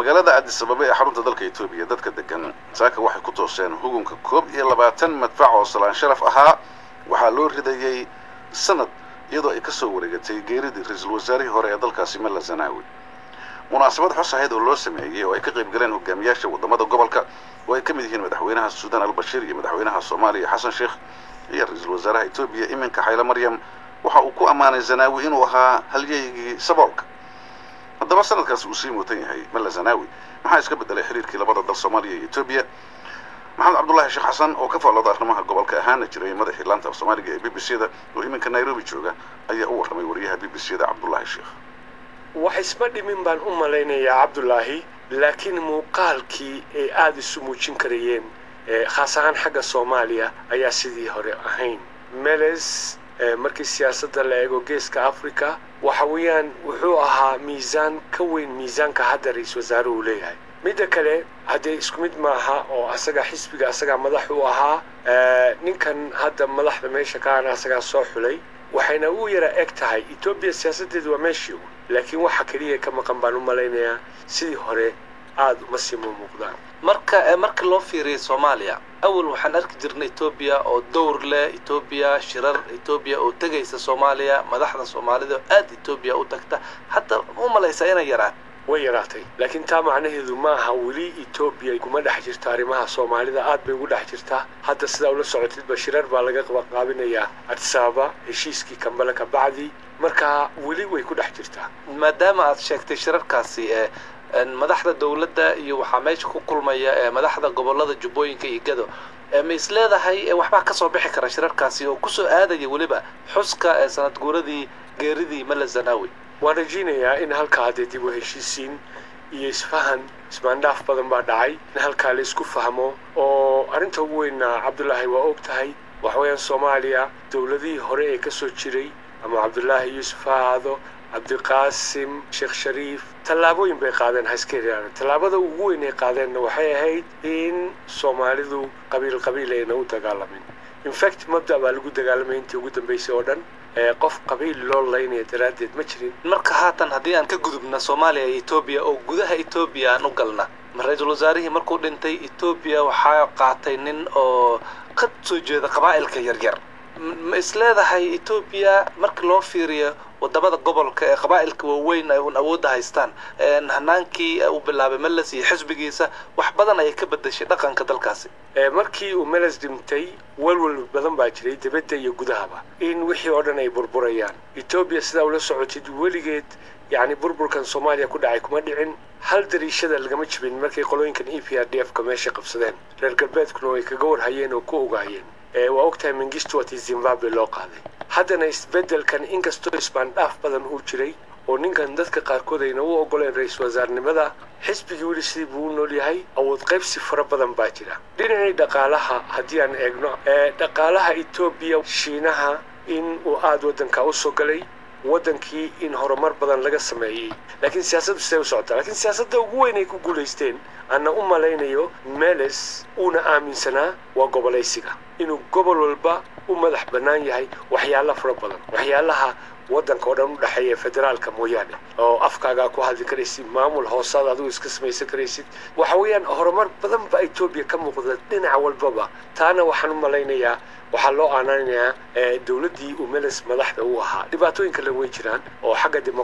magaalada addis ababa ee xarunta dalka etoobiya dadka degan saaka waxay ku tooseen hugunka koob iyo labaatan madfac oo salaan sharaf ahaa waxaa loo ridayey sanad iyadoo ay ka soo wareegatay geeridii ra-iisul wasaarihii hore ee dalkaasi malla zanaawi munaasabad xus ahayd oo loo sameeyey oo ay ka qayb galeen hogaamiyaasha waddamada gobolka oo ay ka mid yihiin madaxweynaha suudaan albashiir iyo madaxweynaha soomaaliya xasan sheekh iyo ra-iisul wasaaraha etoobiya iminka xayle maryam waxa uu ku ammaanay zanaawi inuu ahaa halyeygii saboolka haddaba sanadkaasi uu sii muutan yahay malla zanaawi maxaa iska bedelay xiriirkii labada dal soomaaliya iyo etoobiya maxamed cabdullaahi sheekh xasan oo ka faallada arrimaha gobolka ahaana jiray madaxii laanta af soomaaliga ee b b c da oo iminka nairobi jooga ayaa u warramay wariyaha b b c da cabdullaahi sheekh wax isma dhimin baan u malaynayaa cabdulaahi laakiin muuqaalkii ay aada isu muujin karayeen khaas ahaan xagga soomaaliya ayaa sidii hore ahayn meles markii siyaasadda la eego geeska africa waxa weeyaan wuxuu ahaa miisaan ka weyn miisaanka hadda ra-iisul wasaaruhu leeyahay midda kale haddee isku mid maaha oo asaga xisbiga asagaa madax u ahaa ninkan hadda madaxda meesha kaana asagaa soo xulay waxayna u yara eg tahay etoobiya siyaasaddeedu waa meeshii laakiin waxa keliya ka maqan baan u malaynayaa sidii hore aada uma sii muuqdaan marka marka loo fiiriyay soomaaliya awal waxaan arki jirnay etoobiya oo dowr leh etoobiya shirar etoobiya oo tegaysa soomaaliya madaxda soomaalida oo aada etoobiya u tagta hadda u malaysaa inay yaraan way yaraatay laakiin taa macnaheedu ma aha weli etoobiya kuma dhex jirto arrimaha soomaalida aad bay ugu dhex jirtaa hadda sidaa ula socotidba shirar baa laga qabanqaabinayaa adisababa heshiiskii kambale ka bacdi marka weli way ku dhex jirtaa maadaama aad sheegtay shirarkaasi ee madaxda dowladda iyo waxaa meesha ku kulmaya ee madaxda gobolada jubbooyinka iyo gado ma is leedahay waxbaa kasoo bixi kara shirarkaasi oo kusoo aadaya weliba xuska ee sanad guuradii geeridii malla zanaawi waan rajaynayaa in halkaa dee dib u heshiisiin iyo isfahan ismaandhaaf badan baa dhacay in halkaa la isku fahmo oo arrinta ugu weyna cabdulaahi waa og tahay waxweeyaan soomaaliya dowladihii hore ee ka soo jiray ama cabdulaahi yuusuf ha ahaado cabdiqaasim sheekh shariif tallaabooyin bay qaadeen haskeeriyaan tallaabada ugu weyn ay qaadeenna waxay ahayd in soomaalidu qabiil qabiil ayna u dagaalamin infact mabda baa lagu dagaalamay intii ugu dambaysay oo dhan qof qabiil loo laynaya daraaddeed ma jirin marka haatan haddii aan ka gudubna soomaaliya iyo etoobiya oo gudaha etoobiya aan u galna ra-iisul wasaarihii markuu dhintay etoobiya waxaa qaatay nin oo ka soo jeeda qabaa'ilka yaryar ma is leedahay etoobiya marka loo fiiriyo wadamada gobolka ee qabaa'ilka waaweyn ay un awoodda haystaan hanaankii uu bilaabay meles iyo xisbigiisa wax badan ayay ka bedeshay dhaqanka dalkaasi markii uu meles dhintay walwal badan baa jiray dibadda iyo gudahaba in wixii oo dhan ay burburayaan etoobiya sidaa ula socotid weligeed yacni burburkan soomaaliya ku dhacay kuma dhicin hal dariishada lagama jibin markay qolooyinkan e p r d f ka meesha qabsadeen reer galbeedkuna way kaga warhayeen oo ku ogaayeen waa ogtahay mengistu watii zimbabwe loo qaaday haddana isbeddelkan inkastoo isbaandhaaf badan uu jiray oo ninkan dadka qaarkood ayna u ogoleen ra-iisul wasaarnimada xisbigii weli sidii buu u nool yahay awood qaybsi fara badan baa jira dhinacii dhaqaalaha haddii aan eegno dhaqaalaha etoobiya shiinaha in uu aada waddanka u soo galay waddankii in horumar badan laga sameeyey laakiin siyaasaddu siday u socotaa laakiin siyaasadda ugu weyn ay ku guulaysteen anna u malaynayo meles uuna aaminsanaa waa gobolaysiga inuu gobol walba u madax bannaan yahay waxyaala fara badan waxyaalaha waddanka oo dhan u dhexeeya federaalka mooyaane oo afkaagaa ku hadli karaysid maamul hoosaad adigu iska samaysan karaysid waxa weeyaan horumar badan baa etoobiya ka muuqda dhinac walbaba taana waxaan u malaynayaa waxaa loo aanaynayaa dowladdii uu meles madaxda u ahaa dhibaatooyin kale way jiraan oo xagga